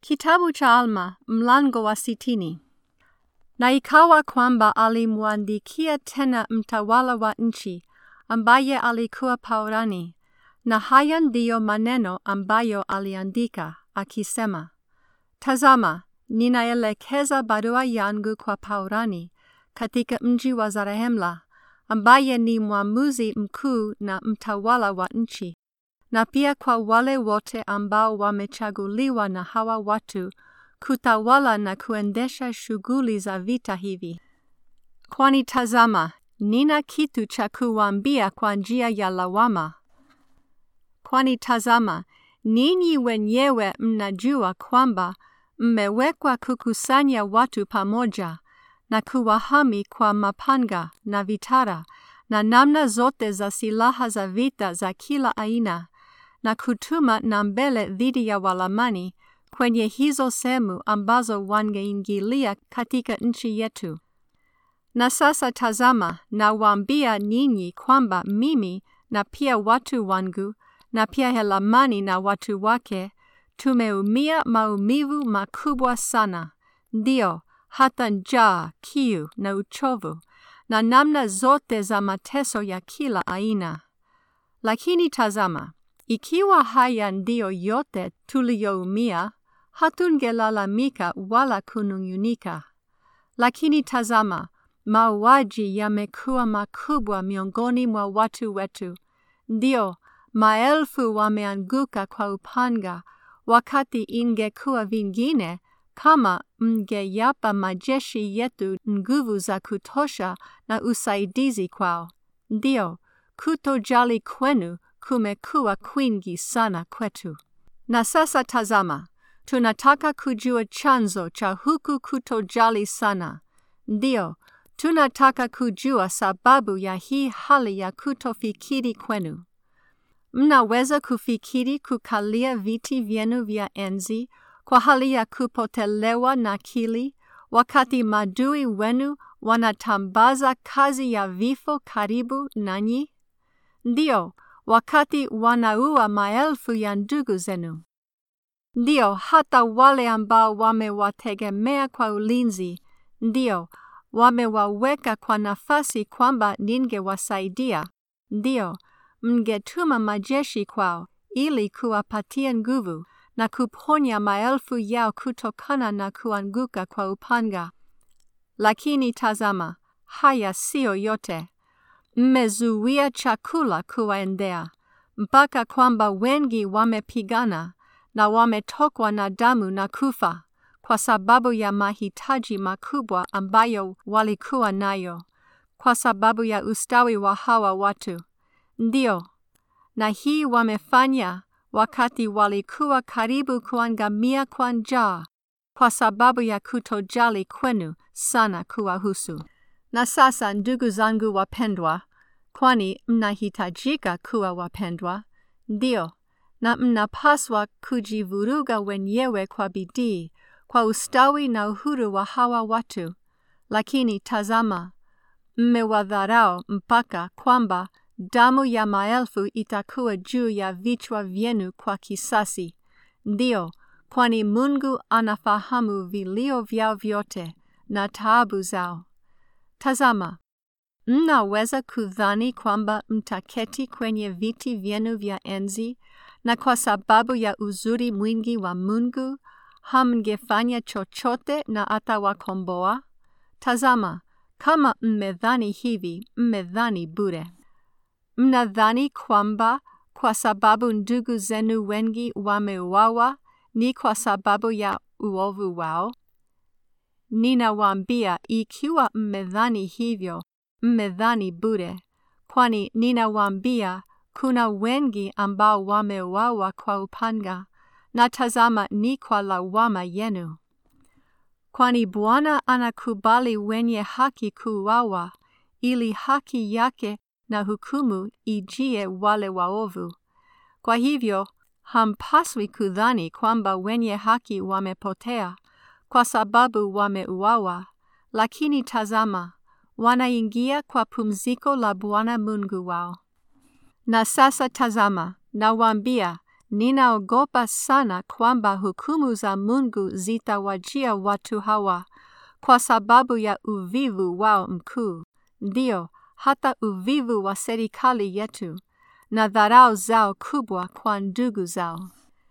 Kitabu cha Alma mlango wa sitini. Na ikawa kwamba alimwandikia tena mtawala wa nchi ambaye alikuwa Paurani, na haya ndiyo maneno ambayo aliandika akisema: Tazama, ninaelekeza barua yangu kwa Paurani katika mji wa Zarehemla, ambaye ni mwamuzi mkuu na mtawala wa nchi na pia kwa wale wote ambao wamechaguliwa na hawa watu kutawala na kuendesha shughuli za vita hivi. Kwani tazama, nina kitu cha kuwaambia kwa njia ya lawama. Kwani tazama, ninyi wenyewe mnajua kwamba mmewekwa kukusanya watu pamoja na kuwahami kwa mapanga na vitara na namna zote za silaha za vita za kila aina na kutuma na mbele dhidi ya Walamani kwenye hizo sehemu ambazo wangeingilia katika nchi yetu. Na sasa tazama, nawaambia ninyi kwamba mimi na pia watu wangu na pia Helamani na watu wake tumeumia maumivu makubwa sana, ndio hata njaa, kiu na uchovu na namna zote za mateso ya kila aina. Lakini tazama, ikiwa haya ndiyo yote tuliyoumia, hatungelalamika wala kunung'unika. Lakini tazama, mauaji yamekuwa makubwa miongoni mwa watu wetu, ndio maelfu wameanguka kwa upanga, wakati ingekuwa vingine kama mngeyapa majeshi yetu nguvu za kutosha na usaidizi kwao. Ndio, kutojali kwenu kumekuwa kwingi sana kwetu. Na sasa tazama, tunataka kujua chanzo cha huku kutojali sana. Ndio, tunataka kujua sababu ya hii hali ya kutofikiri kwenu. Mnaweza kufikiri kukalia viti vyenu vya enzi kwa hali ya kupotelewa na akili, wakati madui wenu wanatambaza kazi ya vifo karibu nanyi? Ndio, wakati wanaua maelfu ya ndugu zenu. Ndio, hata wale ambao wamewategemea kwa ulinzi, ndio, wamewaweka kwa nafasi kwamba ningewasaidia. Ndio, mngetuma majeshi kwao ili kuwapatia nguvu na kuponya maelfu yao kutokana na kuanguka kwa upanga. Lakini tazama, haya siyo yote. Mmezuia chakula kuwaendea, mpaka kwamba wengi wamepigana na wametokwa na damu na kufa kwa sababu ya mahitaji makubwa ambayo walikuwa nayo, kwa sababu ya ustawi wa hawa watu. Ndio, na hii wamefanya wakati walikuwa karibu kuangamia kwa njaa, kwa sababu ya kutojali kwenu sana kuwahusu. Na sasa, ndugu zangu wapendwa, kwani mnahitajika kuwa wapendwa, ndio, na mnapaswa kujivuruga wenyewe kwa bidii kwa ustawi na uhuru wa hawa watu. Lakini tazama, mmewadharau mpaka kwamba damu ya maelfu itakuwa juu ya vichwa vyenu kwa kisasi. Ndio, kwani Mungu anafahamu vilio vyao vyote na taabu zao. Tazama, mnaweza kudhani kwamba mtaketi kwenye viti vyenu vya enzi, na kwa sababu ya uzuri mwingi wa Mungu hamngefanya chochote na atawakomboa? Tazama, kama mmedhani hivi, mmedhani bure. Mnadhani kwamba kwa sababu ndugu zenu wengi wameuawa ni kwa sababu ya uovu wao? Ninawaambia, ikiwa mmedhani hivyo, mmedhani bure, kwani ninawaambia kuna wengi ambao wameuawa kwa upanga, na tazama ni kwa lawama yenu. Kwani Bwana anakubali wenye haki kuuawa, ili haki yake na hukumu ijie wale waovu. Kwa hivyo hampaswi kudhani kwamba wenye haki wamepotea kwa sababu wameuawa, lakini tazama, wanaingia kwa pumziko la Bwana Mungu wao. Na sasa tazama, nawaambia, ninaogopa sana kwamba hukumu za Mungu zitawajia watu hawa kwa sababu ya uvivu wao mkuu, ndio hata uvivu wa serikali yetu na dharau zao kubwa kwa ndugu zao,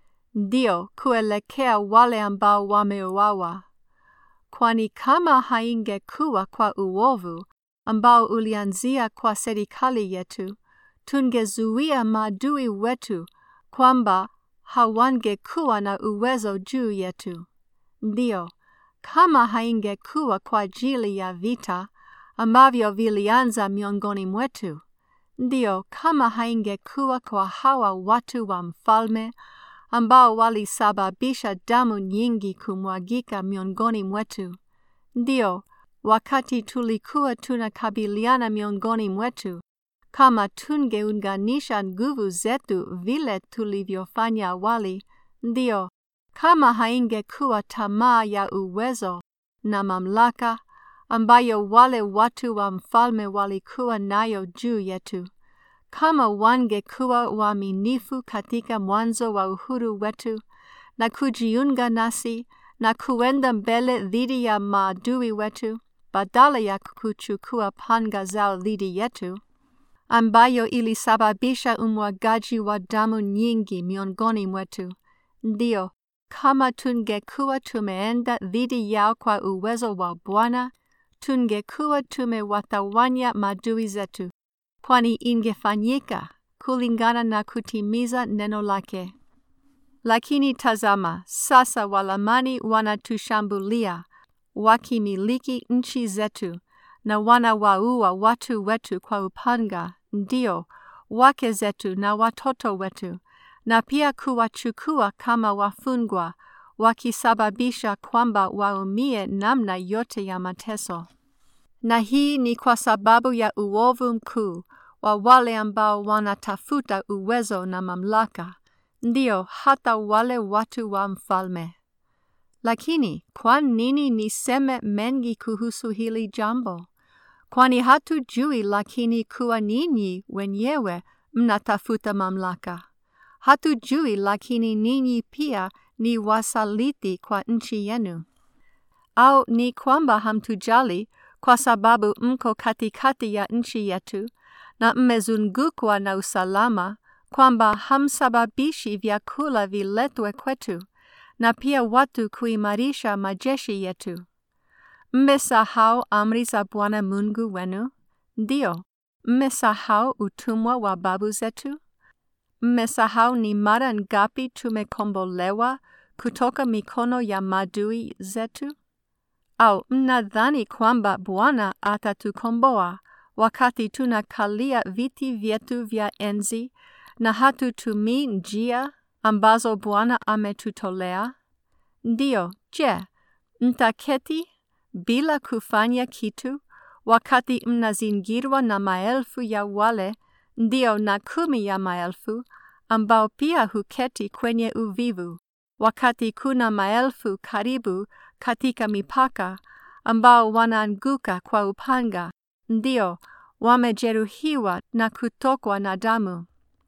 ndio kuelekea wale ambao wameuawa. Kwani kama haingekuwa kwa uovu ambao ulianzia kwa serikali yetu, tungezuia maadui wetu kwamba hawangekuwa na uwezo juu yetu. Ndio, kama haingekuwa kwa ajili ya vita ambavyo vilianza miongoni mwetu, ndio, kama haingekuwa kwa hawa watu wa mfalme ambao walisababisha damu nyingi kumwagika miongoni mwetu, ndio, wakati tulikuwa tunakabiliana miongoni mwetu, kama tungeunganisha nguvu zetu vile tulivyofanya awali, ndio, kama haingekuwa tamaa ya uwezo na mamlaka ambayo wale watu wa mfalme walikuwa nayo juu yetu, kama wangekuwa waaminifu katika mwanzo wa uhuru wetu na kujiunga nasi na kuenda mbele dhidi ya maadui wetu badala ya kuchukua panga zao dhidi yetu, ambayo ilisababisha umwagaji wa damu nyingi miongoni mwetu. Ndio, kama tungekuwa tumeenda dhidi yao kwa uwezo wa Bwana, tungekuwa tumewatawanya maadui zetu, kwani ingefanyika kulingana na kutimiza neno lake. Lakini tazama, sasa Walamani wanatushambulia wakimiliki nchi zetu na wanawaua watu wetu kwa upanga, ndio wake zetu na watoto wetu, na pia kuwachukua kama wafungwa, wakisababisha kwamba waumie namna yote ya mateso. Na hii ni kwa sababu ya uovu mkuu wa wale ambao wanatafuta uwezo na mamlaka, ndio hata wale watu wa mfalme. Lakini kwa nini niseme mengi kuhusu hili jambo? Kwani hatujui lakini kuwa ninyi wenyewe mnatafuta mamlaka. Hatujui lakini ninyi pia ni wasaliti kwa nchi yenu. Au ni kwamba hamtujali kwa sababu mko katikati ya nchi yetu na mmezungukwa na usalama, kwamba hamsababishi vyakula viletwe kwetu na pia watu kuimarisha majeshi yetu. Mmesahau amri za Bwana Mungu wenu? Ndio, mmesahau utumwa wa babu zetu? Mmesahau ni mara ngapi tumekombolewa kutoka mikono ya maadui zetu? Au mnadhani kwamba Bwana atatukomboa wakati tunakalia viti vyetu vya enzi na hatutumii njia ambazo Bwana ametutolea? Ndio, je, mtaketi bila kufanya kitu wakati mnazingirwa na maelfu ya wale, ndio na kumi ya maelfu, ambao pia huketi kwenye uvivu, wakati kuna maelfu karibu katika mipaka, ambao wanaanguka kwa upanga, ndio wamejeruhiwa na kutokwa na damu.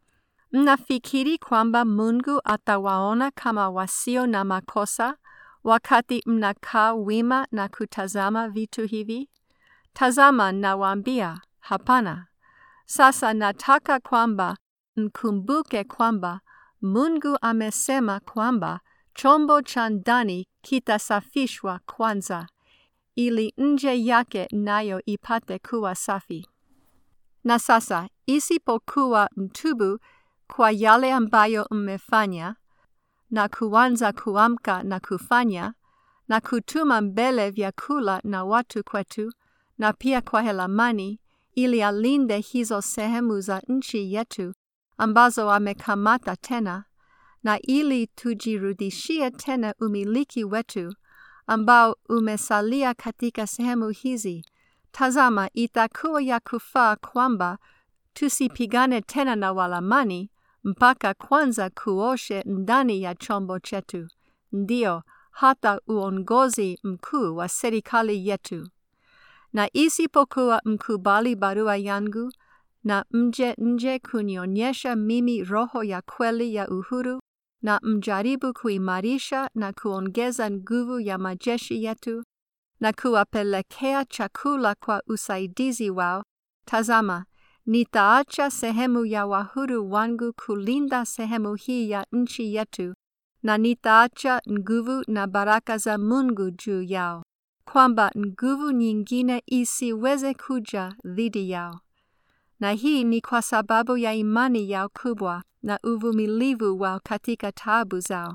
Mnafikiri kwamba Mungu atawaona kama wasio na makosa wakati mnakaa wima na kutazama vitu hivi? Tazama, nawaambia, hapana. Sasa nataka kwamba mkumbuke kwamba Mungu amesema kwamba chombo cha ndani kitasafishwa kwanza, ili nje yake nayo ipate kuwa safi. Na sasa isipokuwa mtubu kwa yale ambayo mmefanya na kuanza kuamka na kufanya na kutuma mbele vyakula na watu kwetu na pia kwa Helamani ili alinde hizo sehemu za nchi yetu ambazo amekamata tena na ili tujirudishie tena umiliki wetu ambao umesalia katika sehemu hizi. Tazama, itakuwa ya kufaa kwamba tusipigane tena na Walamani mpaka kwanza kuoshe ndani ya chombo chetu, ndio hata uongozi mkuu wa serikali yetu. Na isipokuwa mkubali barua yangu na mje nje kunionyesha mimi roho ya kweli ya uhuru na mjaribu kuimarisha na kuongeza nguvu ya majeshi yetu na kuwapelekea chakula kwa usaidizi wao, tazama, nitaacha sehemu ya wahuru wangu kulinda sehemu hii ya nchi yetu, na nitaacha nguvu na baraka za Mungu juu yao, kwamba nguvu nyingine isiweze kuja dhidi yao. Na hii ni kwa sababu ya imani yao kubwa na uvumilivu wao katika taabu zao.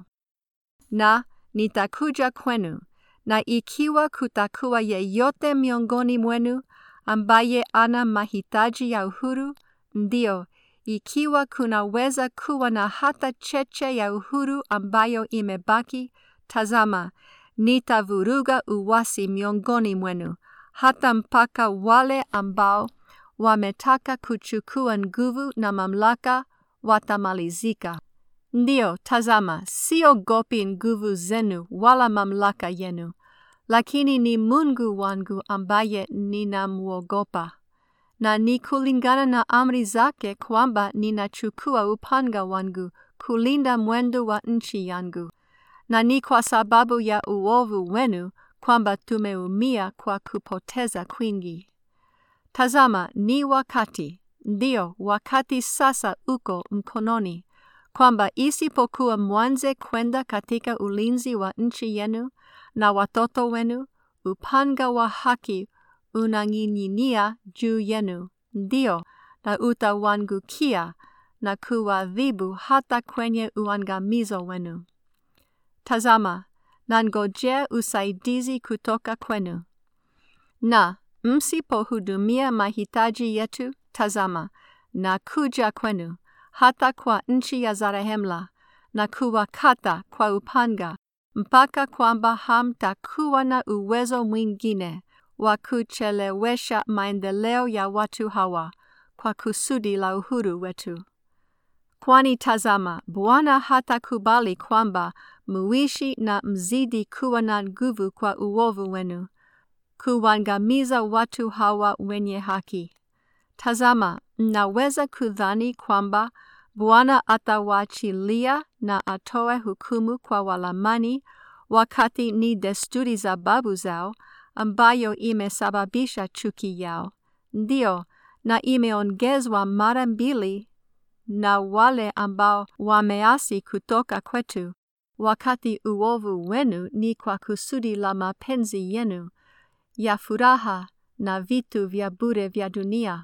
Na nitakuja kwenu, na ikiwa kutakuwa yeyote miongoni mwenu ambaye ana mahitaji ya uhuru, ndio, ikiwa kunaweza kuwa na hata cheche ya uhuru ambayo imebaki, tazama, nitavuruga uwasi miongoni mwenu, hata mpaka wale ambao wametaka kuchukua nguvu na mamlaka watamalizika. Ndio, tazama, siogopi nguvu zenu wala mamlaka yenu, lakini ni Mungu wangu ambaye ninamwogopa, na ni kulingana na amri zake kwamba ninachukua upanga wangu kulinda mwendo wa nchi yangu, na ni kwa sababu ya uovu wenu kwamba tumeumia kwa kupoteza kwingi. Tazama, ni wakati, ndio wakati sasa uko mkononi, kwamba isipokuwa mwanze kwenda katika ulinzi wa nchi yenu na watoto wenu, upanga wa haki unang'ing'inia juu yenu, ndio, na utawangukia na kuadhibu hata kwenye uangamizo wenu. Tazama, nangojea usaidizi kutoka kwenu. Na msipohudumia mahitaji yetu, tazama, na kuja kwenu, hata kwa nchi ya Zarehemla, na kuwakata kwa upanga, mpaka kwamba hamtakuwa na uwezo mwingine wa kuchelewesha maendeleo ya watu hawa kwa kusudi la uhuru wetu. Kwani tazama, Bwana hatakubali kwamba muishi na mzidi kuwa na nguvu kwa uovu wenu, kuwangamiza watu hawa wenye haki. Tazama, mnaweza kudhani kwamba Bwana atawaachilia na atoe hukumu kwa Walamani wakati ni desturi za babu zao ambayo imesababisha chuki yao. Ndio, na imeongezwa mara mbili na wale ambao wameasi kutoka kwetu, wakati uovu wenu ni kwa kusudi la mapenzi yenu ya furaha na vitu vya bure vya dunia.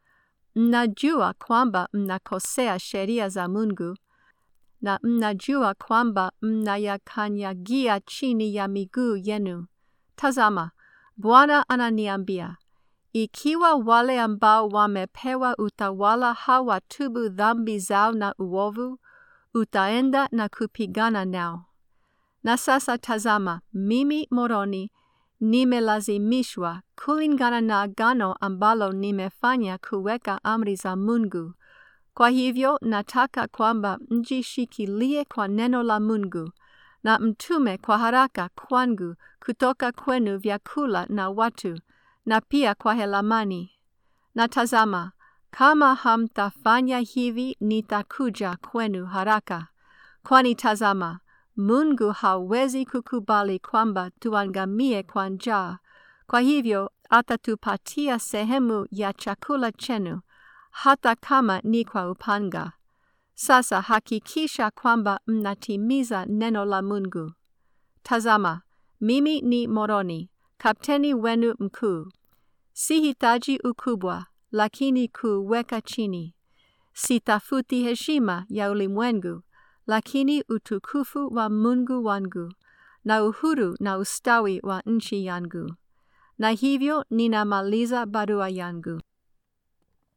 Mnajua kwamba mnakosea sheria za Mungu na mnajua kwamba mnayakanyagia chini ya miguu yenu. Tazama, Bwana ananiambia, ikiwa wale ambao wamepewa utawala hawatubu dhambi zao na uovu, utaenda na kupigana nao. Na sasa tazama, mimi Moroni nimelazimishwa kulingana na agano ambalo nimefanya kuweka amri za Mungu. Kwa hivyo nataka kwamba mjishikilie kwa neno la Mungu na mtume kwa haraka kwangu kutoka kwenu vyakula na watu na pia kwa Helamani. Na tazama, kama hamtafanya hivi nitakuja kwenu haraka. Kwani tazama, Mungu hawezi kukubali kwamba tuangamie kwa njaa. Kwa hivyo atatupatia sehemu ya chakula chenu hata kama ni kwa upanga. Sasa hakikisha kwamba mnatimiza neno la Mungu. Tazama, mimi ni Moroni, kapteni wenu mkuu. Sihitaji ukubwa, lakini kuweka chini. Sitafuti heshima ya ulimwengu, lakini utukufu wa Mungu wangu na uhuru na ustawi wa nchi yangu. Na hivyo ninamaliza barua yangu.